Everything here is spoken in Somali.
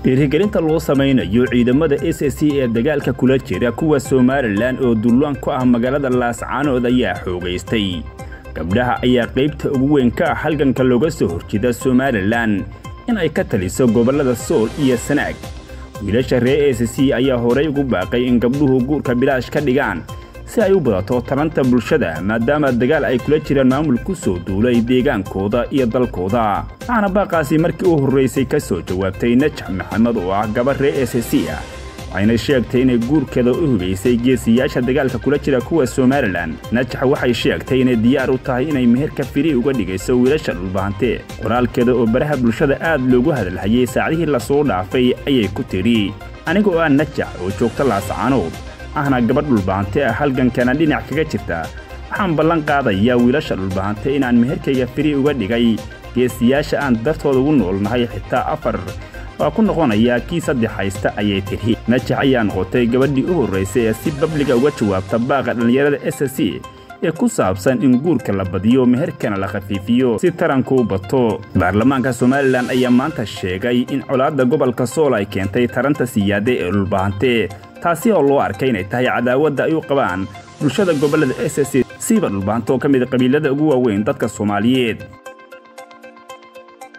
dhiirigelinta loo samaynayo ciidamada s c ee dagaalka kula jira kuwa somalilan oo dullaan ku ah magaalada laascaanood ayaa xoogaystay gabdhaha ayaa qaybta ugu weyn ka ah halganka looga soo horjeeda somalilan in ay ka taliso gobollada sool iyo sanaag wiilasha reer s c ayaa horay ugu baaqay in gabdhuhu guurka bilaash ka dhigaan si ay u badato taranta bulshada maadaama dagaal ay kula jiraan maamul ku soo duulay deegaankooda iyo dalkooda waxaana baaqaasi markii u horraysay ka soo jawaabtay najax maxamed oo ah gabar reer s c ah waxayna sheegtay inay guurkeeda u hubaysay geesiyaasha dagaalka kula jira kuwa somalilan najax waxay sheegtay inay diyaar u tahay inay meherka firi uga dhigayso wiilasha dhulbahante qoraalkeeda oo baraha bulshada aad loogu hadalhayay saacdihii lasoo dhaafay ayay ku tidhi aniga oo ah najax oo joogta laascaanood ahna gabadh dhulbahante ah halgankana dhinac kaga jirta waxaan ballan qaadayaa wiilasha dhulbahante inaan meherkayga firi uga dhigay geesiyaasha aan dartooda ugu noolnahay xitaa afar waa ku noqonayaa kii saddex haysta ayay tidhi najax ayaa noqotay gabadhii u horraysay ee si babliga uga jawaabta baaqa dhallinyarada s c ee ku saabsan in guurka la badiyo meherkana la khafiifiyo si taranku u bato baarlamaanka somalilan ayaa maanta sheegay in colaadda gobolka sool ay keentay taranta siyaade ee dhulbahante taasi oo loo arkay inay tahay cadaawadda ay u qabaan bulshada gobollada s c siiba dhulbahanto ka mid qabiilada ugu waaweyn dadka soomaaliyeed